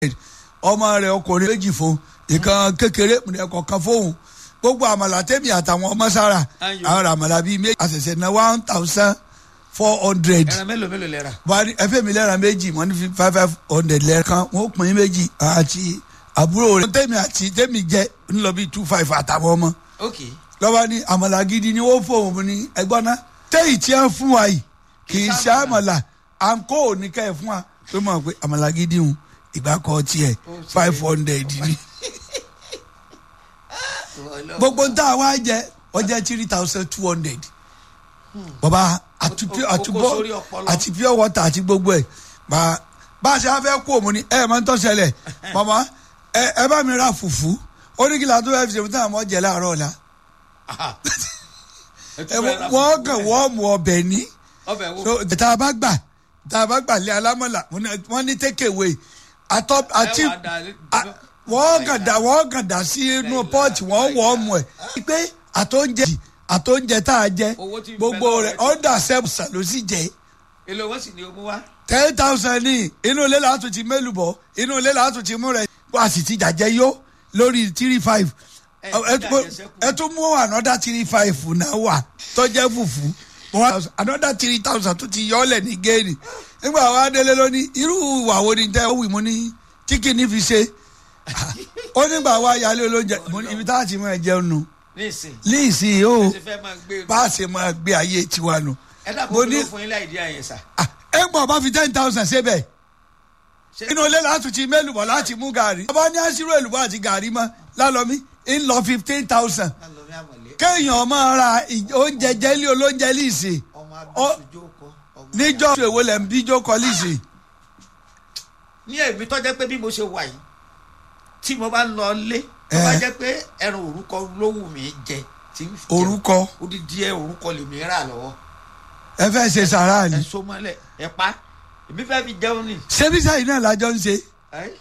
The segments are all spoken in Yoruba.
ọmọ rẹ̀ ọkùnrin méjì fún ìkan kékeré ẹ̀kọ́ kan fóun gbogbo àmàlà tẹ́mi àtàwọn ọmọ sára Ayò. àwọn àmàlà bíi méjì àṣẹ̀ṣẹ̀ ná one thousand four hundred ẹran mélòó mélòó lẹ rà. buhari ẹfẹ mi lẹ́ra méjì wọ́n ní five five hundred lẹ́ẹ̀kan wọ́n pín in méjì àti àbúrò rẹ̀ tẹ́mi àti tẹ́mi jẹ́ ńlọ bíi two five àtàwọn ọmọ ok lọ́wọ́ ní àmàlà gidi ni wọ́n fóun ní ẹgbọ́n náà téyì tí wọ́n fún wa yìí kì í ṣe àmàlà àǹkó òní ká ẹ̀ fún wa tó mọ̀ pé àmàlà gidi hùn ìgbà kan tiẹ̀ five hundred ni gbogbo ń tà wá jẹ ọjẹ three thousand two hundred bàbá àti pure O- o- àti o kó bọ sórí ọpọlọ. àti pure water àti gbogbo ẹ bá bá a ṣe á fẹ́ kú òmu ni ẹ máa ń tọ́ ṣẹlẹ̀ màmá ẹ ẹ bá mi ra fùfú ó ní kí la tó fẹ́ fi ṣe fún táwọn ọmọ jẹ láàárọ̀ ọ̀la ẹ wọ- wọ́n kàn wọ́n mu ọbẹ̀ ní ọbẹ̀ wo so tá a bá gbà tá a bá gbà lé alámọ̀là wọ́n ní take away àtọ́ àti wàá dà lé- a- wọ́n kàn dá wọ́n kàn dá sí inú pọ́ọ̀tì wọ́n wọ́ ọmọ ẹ̀ pé àtọ́njẹ àtọ́njẹ tá a jẹ Owó tí ń bẹ gbogbo lọ́wọ́ rẹ̀ rẹ̀ ti- under seven ló sì jẹ́ èlò wọn sì ni o mú wá. ten thousand ní inú ilé làátù ti mélùbọ̀ inú ilé làátù ti mú rẹ̀ wá sì ti jàjẹ́ yó lórí three five Ẹ ẹ ti tún- jàjẹ́ sẹ́kù. ẹ tún mú another three five náà wà tọ́jẹ́ fùfú one thousand another three thousand tó ti yọ ọ́ lẹ̀ ní géènì nígbà wa délé lónìí irú ìwà wo ni tẹ́ ó wì mú ní chicken fi ṣe ó nígbà wa yálé olóúnjẹ mo ní ibi tá a ti máa jẹun nù nísìn líìsì o ṣe fẹ́ máa gbé bá a ṣe máa gbé ayé tiwa nù. ẹ mo dàpọ̀ ní- kí ló fún yín láì dí àyẹ̀sà. Ah, ẹ gbọ́n bá fi ten thousand ṣébẹ̀ Ṣé- inú ilé láti ti mélùbọ̀ láti mú gàrí. ọba ní àṣírò èlùbọ́ àti gàrí mọ́ lálọ́mí ń lọ fifteen thousand lálọ́mí àmọ̀lé kéèyàn máa ra ì- oúnjẹ jẹ́lí olóúnjẹ líìsì ọmọ Ọ- abẹ́sùjó kọ. ọmọ níjọ́ èwo lẹ̀ ń bíjó kọ líìsì. ní èmi tó jẹ́ pé bí mo ṣe wà yìí tí mo bá ń lọ lé tó bá Eh. jẹ́ pé ẹran òrúkọ ló wù mí jẹ tí ń jẹ orúkọ odidi ẹ òrúkọ lèmi rà lọ́wọ́ ẹ fẹ́ ṣe sàrà ẹ ni. so mọ́lẹ̀ ẹ pa èmi fẹ́ fi jẹun ni. ṣébíṣà yìí náà lájọ ń ṣe. Ẹ́,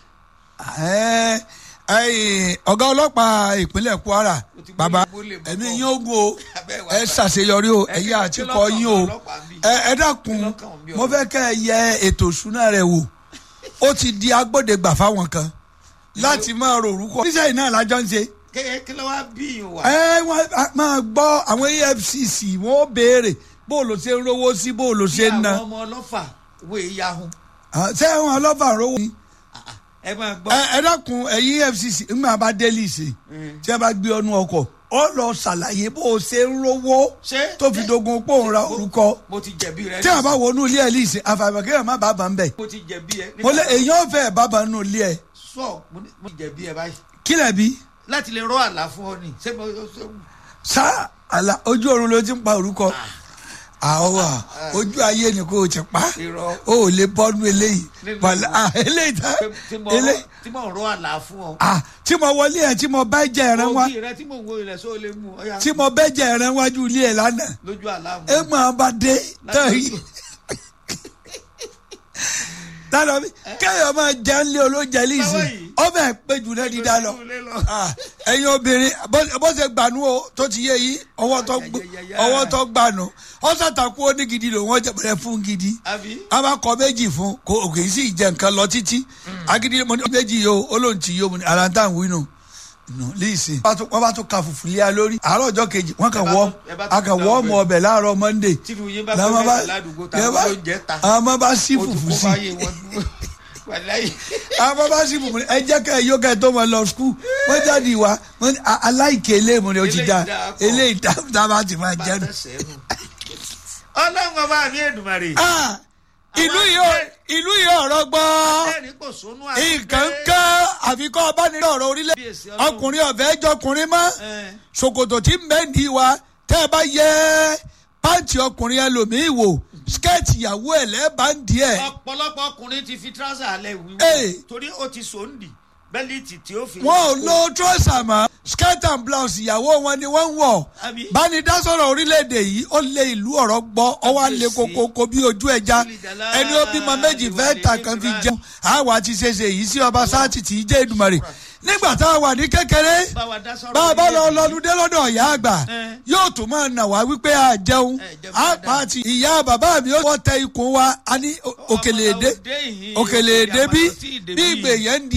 Ẹ, ẹ, ọ̀gá ọlọ́pàá ìpínlẹ̀ Kwara O ti gbé bàbá ìbò lè mọ́ ẹ̀mí bọ̀. yín ogun o Abẹ́ wa ẹ gbà. ṣàṣeyọrí o Ẹ ẹ̀yà kí- àti kí kọ lọ́kàn yín o ọlọ́pàá ń bì? ẹ ẹ dákun Kí lọ́kàn ń bí mo ọ̀rọ̀? fẹ́ kẹ́ ẹ yẹ ètò ìṣúná rẹ wò ó ti di agbódegbà fáwọn kan láti máa rò orúkọ níṣẹ́ yìí náà lájọ ń ṣe Kí- kí ló wá bí yìí wà. ẹ wọ́n á máa gbọ́ àwọn EFCC wọ́n ó béèrè bó o lò ṣe ń rówó sí bó o lò ṣe ń bí ná àwọn ọmọ ọlọ́fà wo ìyahun Ah, ṣé wọn ọlọ́fà rówó ni ẹ máa gbọ́. ẹ ẹ dákun ẹ̀yin EFCC ńgbà bá délì sí Mm. tí ẹ bá gbé ọnu ọkọ̀ ọ lọ ṣàlàyé bó o ṣe ń rówó Ṣé- tó fi dogun pòun ra orúkọ mo ti jẹ̀bi rẹ. tí a bá wọnú ilé ẹ líìsì àfàìmọ̀ kéèyàn má bàbá ń bẹ̀ mo ti jẹ̀bi ẹ. mo lé èèyàn fẹ́ bàbá nù ilé ẹ sọ mo ní- mo ti jẹ̀bi ẹ báyìí kílẹ̀ bí láti lè rọ àlà fún ọ ni ṣé mo ṣe sá àlà ojú ọ̀run ló ti ń pa orúkọ àwa ojú ayé ni kò ti pa irọ́ o ò lè bọ́nú eléyìí Nínú wàlá ìwọ. ah, eléyìí tá pé tí mo eléyìí tí mo rọ àlà fún ọ. ah tí mo wọlé ẹ tí mo bẹ́ jẹ ẹran wá ògì rẹ tí mo ń wo ilẹ̀ sọ lè mú ọ yá tí mo bẹ́ jẹ ẹran wájú ilé ẹ lánàá lójú àlá mu. ẹ máa bá dé tán yìí dáná mi kéèyàn máa jẹ ń lé olóúnjẹ líìsì Báwo yìí? ọbẹ̀ péjú náà dídá lọ Lójú ilé lọ. Ah, ẹ̀yin obìnrin bó- bó ṣe gbànú o tó ti yé yìí ọwọ́ tó gbó- Ayayayaya. ọwọ́ tó gbànú ọ̀sàtàkù onígidi ló wọ́n jẹ̀bẹ̀rẹ̀ fún gidi àbí a bá kọ méjì fún kò kì í sì jẹ nǹkan lọ títí agidi mo ní méjì yìí o olóhùn tí yìí o mo ní alantan wínú nù líìsì wọ́n bá tún ka fùfú lé a lórí àárọ̀ ọjọ́ kejì wọ́n kàn Ẹ bá wọ́ tún- ẹ bá tún a kàn da wọ́ ọbẹ̀. ọmọ ọbẹ̀ láàárọ̀ monday tínú yín bá làwọn fẹ́ bá mẹ́ta ládùúgbò tá lè a bá- ló ń jẹ́ ta àwọn ọmọ bá sí o ti fùfú kó sí báyé wọn wàláyé. àwọn ọmọ bá sí fùfú ẹ jẹ́ ká ẹ yó ká ẹ tó mọ lọ skul wọ́n jáde wá wọ́n ní a- aláìké eléyìí ni o ti Eléyìí da dáa pọ̀. eléyìí dá dá bá ti máa bá jẹ́ nu. tẹ̀sẹ̀ nù. ọlọ́run ọba mi èdùmàrè. Ah, ìlú yìí ò- ìlú yìí ọ̀rọ̀ gbọ́. ẹni kò sónú àti nǹkan kan àfikọ́ ọbánirọ̀ ọ̀rọ̀ orílẹ̀ Bíyèsí Ọlọ́run. ọkùnrin ọ̀fẹ́ jọkùnrin mọ́ ẹ ṣòkòtò tí ń bẹ́ẹ̀ndì wa tẹ́ ẹ bá yẹ pàǹtì ọkùnrin ẹlòmíì wò skẹ́ẹ̀tì ìyàwó ẹ̀ lẹ́ẹ̀bàǹdì ẹ̀ ọ̀pọ̀lọpọ̀ ọkùnrin ti fi tíráṣà alẹ́ wíwú Ee. torí ó ti sòǹdì bẹ́líìtì tí ó fi. wọn ò lo trọ́sà mọ́ skirt and blouse ìyàwó wọn ni wọ́n ń wọ̀ Àbí? bánidásọ̀rọ̀ orílẹ̀-èdè yìí ó lé ìlú ọ̀rọ̀ gbọ́ ọwọ́ àlè kokoko bí ojú ẹja ẹni ó bímọ méjì fẹ́ tà kan fi jẹun àwa ti ṣeṣe yìí sí ọba sáàtì tí í jẹ́ Èdùmàrè nígbà tá a wà ní kékeré bá wa dá sọ̀rọ̀ bá a bá lọ orílẹ̀-èdè lọdúndé lọ́dọ̀ ìyá àgbà Eh. yóò tún máa nà wá wípé a jẹun Eh, jẹun a dáadáa. pa àti ìyá bàbá mi ó wọ́n tẹ ikùn wa a ní o- òkèlè èdè òde ìhìn, òkèlè òkè èdè bí àmàlà tí ì dé bí bí. ìgbè yẹn ń di